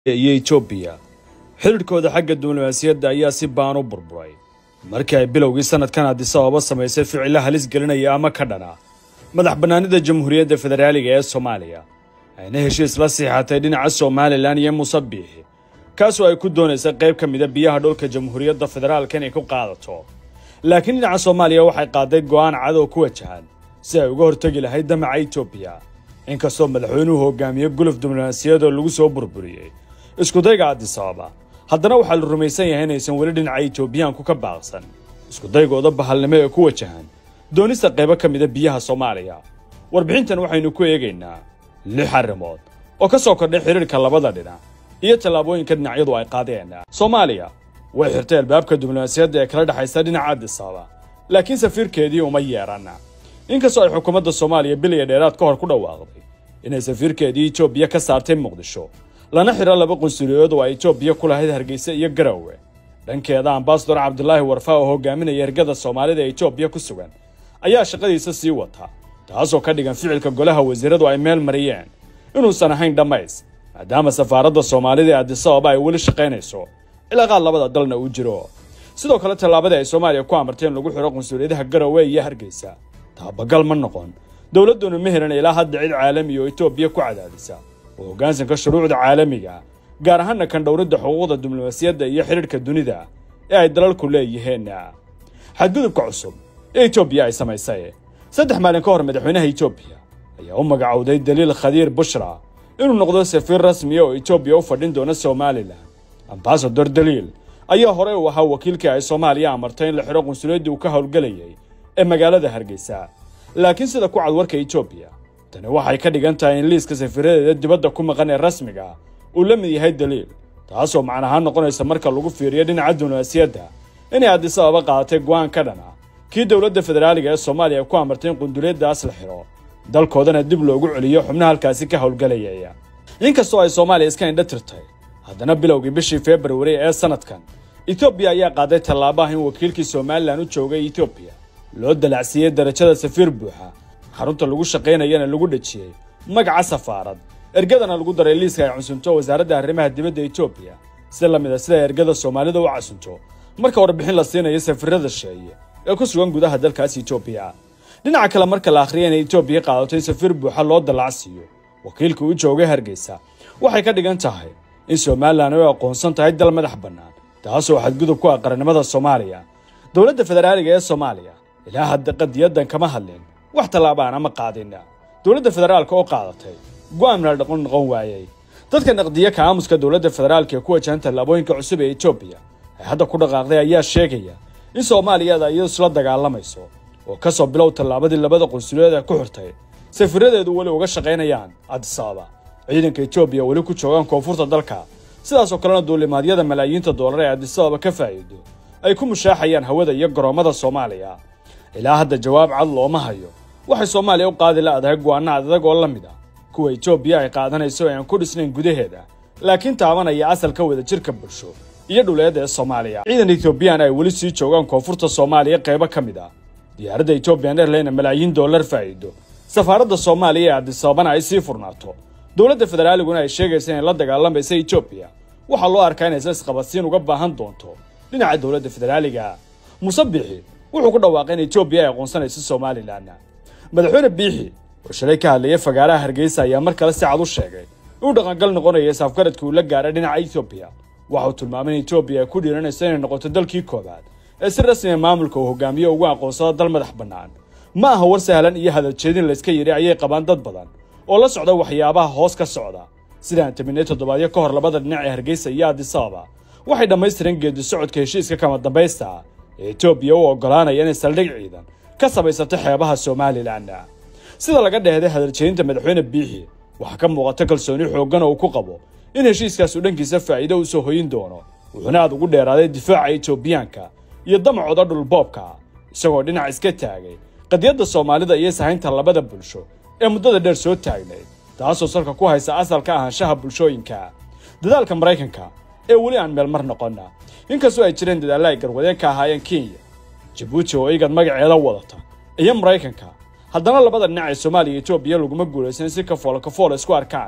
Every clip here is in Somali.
iyo etoobiya xidhiidhkooda xagga diblomaasiyadda ayaa si baan u burburay markii ay bilowgii sanadkan addis ababa samaysay ficilo halis gelinaya ama ka dhana madax bannaanida jamhuuriyadda federaaliga ee soomaaliya ayna heshiis la siixatay dhinaca somalilan iyo musabiixi kaasoo ay ku doonaysay qayb ka mida biyaha dhulka jamhuuriyadda federaalka inay ku qaadato laakiin dhinaca soomaaliya waxay qaaday go'aan cadow ku wajahan si ay uga hortegi lahayd damaca etoobiya inkastoo madaxweynuhu hogaamiye guluf diblomaasiyad oo lagu soo burburiyey iskudayga addis ababa haddana waxaa la rumaysan yahay inaysan weli dhinaca etoobiyaanku ka baaqsan iskudaygooda bahalnimo ee ku wajahan doonista qaybo ka mida biyaha soomaaliya warbixintan waxaynu ku eegaynaa lix arrimood oo ka soo kordhay xidhiirka labada dhinac iyo tallaabooyinka dhinacyadu ay qaadeen soomaaliya way xirtay albaabka diblomaasiyadda ee kala dhexaysa dhinaca addis ababa laakiin safiirkeedii uma yeedhan inkastoo ay xukuumadda soomaaliya bil iyo dheeraad ka hor ku dhawaaqday inay safiirkeedii etoobiya ka saartay muqdisho lana xidho laba qunsuliyood oo ay etoobiya ku lahayd hargeysa iyo garowe dhankeeda ambasador cabdulaahi warfa oo hogaaminaya ergada soomaalida ee etoobiya ku sugan ayaa shaqadiisa sii wata taasoo ka dhigan ficilka golaha wasiiradu ay meel mariyeen inuusan ahayn dhammays maadaama safaaradda soomaalida ee addis ababa ay weli shaqaynayso cilaaqaad labada dalna uu jiro sidoo kale tallaabadii ay soomaaliya ku amartay in lagu xidho qunsuliyadaha garowe iyo hargeysa taabagal ma noqon dowladduna ma helan ilaa hadda cid caalami oo etoobiya ku cadaadisa oo hoggaansanka shuruucda caalamiga gaar ahaana kan dhowridda xuquuqda diblomaasiyadda iyo xidhiidhka dunida ee ay dalalku leeyihiin xadgudubka cusub ee etoobiya ay samaysay saddex maalin ka hor madaxweynaha etoobiya ayaa u magacowday daliil khadiir bushra inuu noqdo safiir rasmiya oo etoobiya u fadhin doona somalilan ambasador daliil ayaa horey u ahaa wakiilkii ay soomaaliya amartay in la xidho qunsuliyaddii uu ka howlgelayay ee magaalada hargeysa laakiin sida ku cad warka etoobiya tani waxay ka dhigan tahay in liiska safiiradeeda dibadda ku maqan ee rasmiga uu la mid yahay daliil taasoo macnahaan noqonaysa marka lagu fiiriyo dhinaca diblomaasiyadda inay addis ababa qaadatay go'aan ka dhana kii dowladda federaaliga ee soomaaliya ku amartay in qunduliyaddaas la xidho dalkoodana dib loogu celiyo xubnaha halkaasi ka howlgelayaya inkastoo ay soomaaliya iska indha tirtay haddana bilowgii bishii februari ee sanadkan etoobiya ayaa qaaday tallaabo ah in wakiilkii somalilan u joogay etoobiya loo dalacsiiyey darajada safiir buuxa xarunta lagu shaqaynayana lagu dhejiyey magaca safaarad ergadana lagu daray liiska ay cunsunto wasaaradda arrimaha dibadda etoobiya si la mid a sida ergada soomaalida u casunto marka warbixin la siinayo safiirada sheeye ee ku sugan gudaha dalkaas etoobiya dhinaca kale marka la akhriyay inay etoobiya qaadato in safiir buuxa loo dalacsiiyo wakiilka u joogay hargeysa waxay ka dhigan tahay in somalilan ay aqoonsan tahay dal madax bannaan taasoo xadgudub ku ah qarannimada soomaaliya dowladda federaaliga ee soomaaliya ilaa hadda qadiyadan kama hadlin wax tallaabaan ama qaadin dowladda federaalka oo qaadatay go'aan meel dhaqon noqon waayey dadka naqdiya ka aamuska dowladda federaalka ee ku wajahan tallaabooyinka cusub ee etoobiya ay hadda ku dhaqaaqday ayaa sheegaya in soomaaliyada iyadu isla dagaalamayso oo ka soo bilow tallaabadii labada qunsuliyaed ee ku xirtay safiradeedu weli uga shaqaynayaan addis ababa ciidanka etoobiya weli ku joogaan koonfurta dalka sidaasoo kalena duulimaadyada malaayiinta doolar ee addis ababa ka faa'iido ay ku mushaaxayaan hawada iyo garoommada soomaaliya ilaa hadda jawaab cad looma hayo waxay soomaaliya u qaadi la'dahay go'aano adag oo la mid ah kuwa etoobiya ay qaadanayso ee aan ku dhisnayn gudaheeda laakiin taabanaya asalka wada jirka bulsho iyo dhuleeda ee soomaaliya ciidan etoobiyaan ay weli sii joogaan koonfurta soomaaliya qaybo ka mid ah diyaaradda ethoobiyan airline malaayiin dollar faa'iido safaaradda soomaaliya ee addis ababana ay sii furnaato dowladda federaaliguna ay sheegaysa inay la dagaalamaysa etoobiya waxaa loo arkaa inaysa isqabadsiin uga baahan doonto dhinaca dowladda federaaliga musabixi wuxuu ku dhawaaqay in etoobiya ay aqoonsanayso somalilan madaxweyne biixi oo shalay ka hadlayay fagaaraha hargeysa ayaa mar kale si cad u sheegay inuu dhaqangal noqonaya saafgaradkii uu la gaaray dhinaca etoobiya waxa uu tilmaamay in etoobiya ay ku dhiiranayso inay noqoto dalkii koowaad ee si rasmiya maamulka uu hogaamiyo ugu aqoonsado dal madax bannaan ma aha war sahlan iyo hadaljeedin layska yidhi ayay qabaan dad badan oo la socda waxyaabaha hoos ka socda sidaan taminay toddobaadyo ka hor labada dhinac ee hargeysa iyo addis ababa waxay dhammaystireen geedi socodka heshiiska kama dambaysta ee etoobiya u oggolaanaya inay saldhig ciidan ka samaysato xeebaha somalilan sida laga dheehday hadaljeedinta madaxweyne biixi waxaa ka muuqata kalsooni xooggan oo uu ku qabo in heshiiskaas uu dhankiisa faa'iido u soo hoyin doono wuxuuna aad ugu dheeraaday difaaca etoobiyaanka iyo damacooda dhulboobka isagoo dhinac iska taagay qadiyadda soomaalida iyo sahaynta labada bulsho ee muddada dheer soo taagnayd taasoo salka ku haysa asalka ahaanshaha bulshooyinka dadaalka maraykanka ee weli aan meel mar noqonna inkastoo ay jireen dadaalla ay garwadeen ka ahaayeen kenya jabuuti oo igad magaceeda wadata iyo maraykanka haddana labada dhinac ee soomaaliya iyo etoobiya laguma guulaysan si kafoolo kafoolo isku arkaan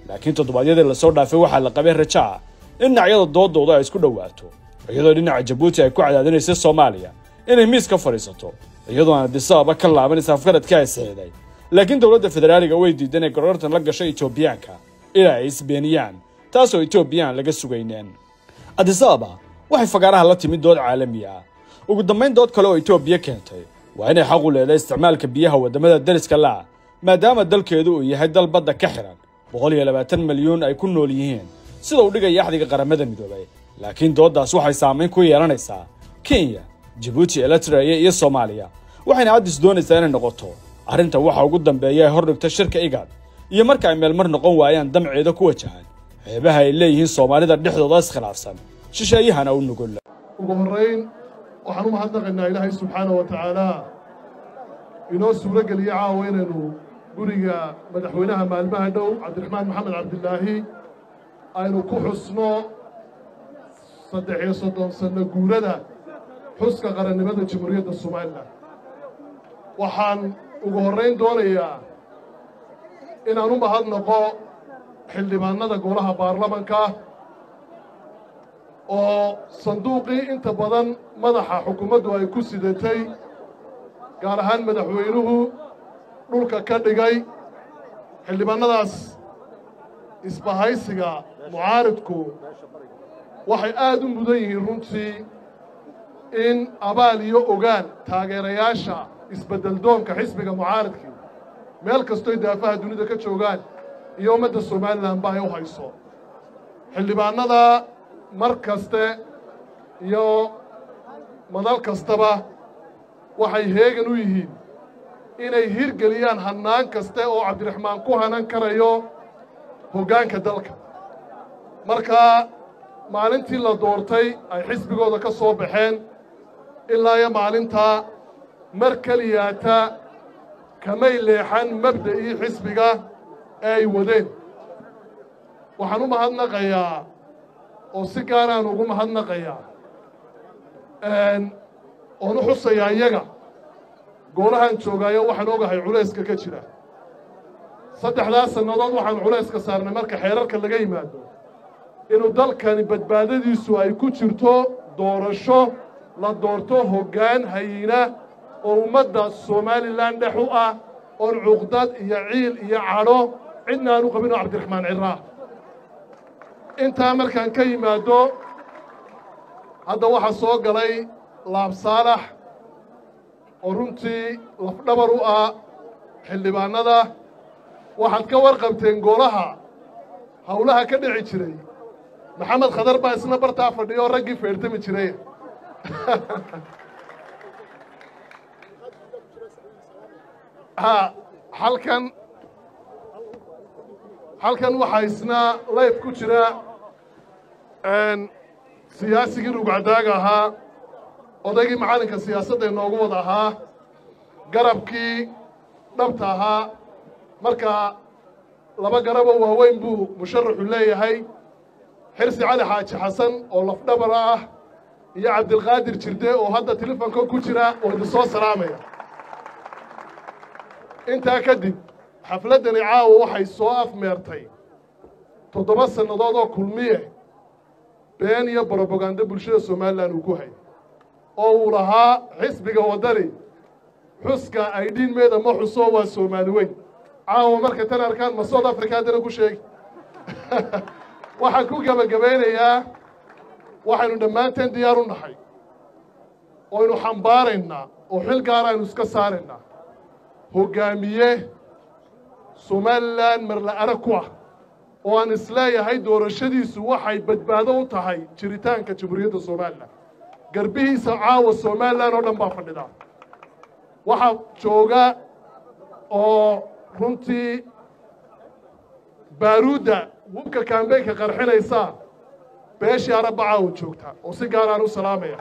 laakiin toddobaadyadii lasoo dhaafay waxaa la qabay raja ah in dhinacyada doodooda ay isku dhowaato iyadoo dhinaca jabuuti ay ku cadaadinaysay soomaaliya inay miis ka fadhiisato iyadoo aan adisababa ka laabanaysa afgaradkii ay saxiiday laakiin dowladda federaaliga way diiday inay gorortan la gasho etoobiyaanka ilaa ay isbeeniyaan taasoo etoobiyaan laga sugayneen adisababa waxay fagaaraha la timid dood caalami ah ugu dambayn dood kale oo etoobiya keentay waa inay xaq u leedahay isticmaalka biyaha waddamada dariska la'a maadaama dalkeedu uu yahay dal badda ka xihan boqol iyo labaatan milyuun ay ku nool yihiin sida uu dhigaya axdiga qaramada midoobay laakiin dooddaas waxay saamayn ku yeelanaysaa kenya jabuuti eritrea iyo soomaaliya waxayna addis doonaysaa inay noqoto arrinta waxa ugu dambeeya ee hordhigta shirka igad iyo marka ay meelmar noqon waayaan damceeda ku wajahan xeebaha ay leeyihiin soomaalida dhexdooda iskhilaafsan shisheeyahana u nugul ugu horrayn waxaan u mahadnaqaynaa ilaahay subxaanah wa tacaalaa inoo suuro geliye caawa inaynu guriga madaxweynaha maalmaha dhow cabdiraxmaan maxamed cabdilaahi aynu ku xusno saddex iyo soddon sanno guurada xuska qarannimada jamhuuriyadda somalilan waxaan ugu horrayn doonayaa inaan u mahadnaqo xildhibaannada golaha baarlamanka oo sanduuqii inta badan madaxa xukuumaddu ay ku sidatay gaar ahaan madaxweynuhu dhulka ka dhigay xildhibaannadaas isbahaysiga mucaaridku waxay aad u mudan yihiin runtii in abaal iyo ogaan taageerayaasha isbeddeldoonka xisbiga mucaaridkii meel kastoy daafaha dunida ka joogaan iyo ummadda somalilanba ay u hayso xildhibaannada mar kaste iyo madal kastaba waxay heegan u yihiin inay hirgeliyaan hannaan kaste oo cabdiraxmaan ku hanan karayo hoggaanka dalka markaa maalintii la doortay ay xisbigooda ka soo baxeen ilaa iyo maalintaa mar keliyaata kamay leexan mabda'ii xisbiga ee ay wadeen waxaan u mahadnaqayaa oo si gaaraan ugu mahadnaqayaa oon u xusayaa iyaga goolahaan joogaayo waxaan ogahay culayska ka jira saddexdaas sannadood waxaan culayska saarnay marka xeerarka laga yimaado inuu dalkani badbaadadiisu ay ku jirto doorasho la doorto hoggaan hayina oo ummadda somalilan dhex u ah oon cuqdad iyo ciil iyo cadho cidna aan u qabinoo cabdiraxmaan ciraa intaa markaan ka yimaaddo hadda waxaa soo galay laab saalax oo runtii lafdhabar u ah xildhibaannada waxaad ka warqabteen golaha howlaha ka dhici jiray maxamed khadar baa isna bartaa fadhiyo oo raggii feertami jiray ha halkan halkan waxaa isna layf ku jira siyaasigii rugcadaaga ahaa odaygii macallinka siyaasadda inoogu wada ahaa garabkii dhabta ahaa marka laba garaboo waaweyn buu musharaxu leeyahay xirsi cali xaaji xasan oo lafdhabara ah iyo cabdilqaadir jirde oo hadda telefonka ku jira oo idin soo salaamaya intaa kadib xafladdani caawa waxay soo afmeertay toddoba sannadood oo kulmiye been iyo brobagando bulshada somalilan uu ku hay oo uu lahaa xisbiga waddani xuska ay dhiinmeeda ma xuso waa soomaali weyn caawa markay tan arkaan ma south africa haddana ku sheegi waxaan ku gebagabaynayaa waxaynu dhammaanteen diyaar u nahay oynu xambaaraynaa oo xil gaar aynu iska saaraynaa hoggaamiye somalilan marla arag ku ah oo aan isleeyahay doorashadiisu waxay badbaado u tahay jiritaanka jamhuuriyadda somalilan garbihiisa caawa somalilan oo dhan baa fadhida waxaa jooga oo runtii baaruudda hubka kambeynka qarxinaysaa beeshii arabba caawa joogta oo si gaaraan u salaamaya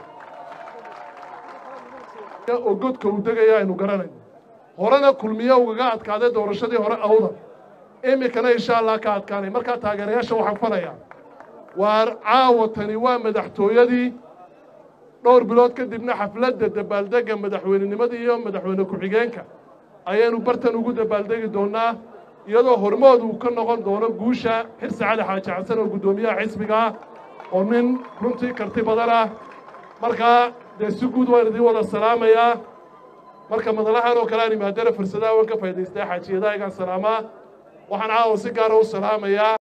oo godka uu degaya aynu garanayno horena kulmiye ugaga adkaaday doorashadii hore awdan iminkana insha allah ka adkaanay markaa taageerayaasha waxaan falayaa waa caawa tani waa madaxtooyadii dhowr bilood kadibna xafladda dabaaldegga madaxweynenimada iyo madaxweyne ku-xigeenka ayaynu bartan ugu dabaaldegi doonnaa iyadoo hormood uu ka noqon doono guusha xirsi cali xaaji xasan oo guddoomiyaha xisbiga ah oo nin runtii karti badan ah markaa dee si guud waan idiin wada salaamayaa marka madalahan oo kale aan imaadana fursadaha waan ka faa'idaystaa xaajiyadaha igaan salaamaa waxaan caawa si gaara u salaamayaa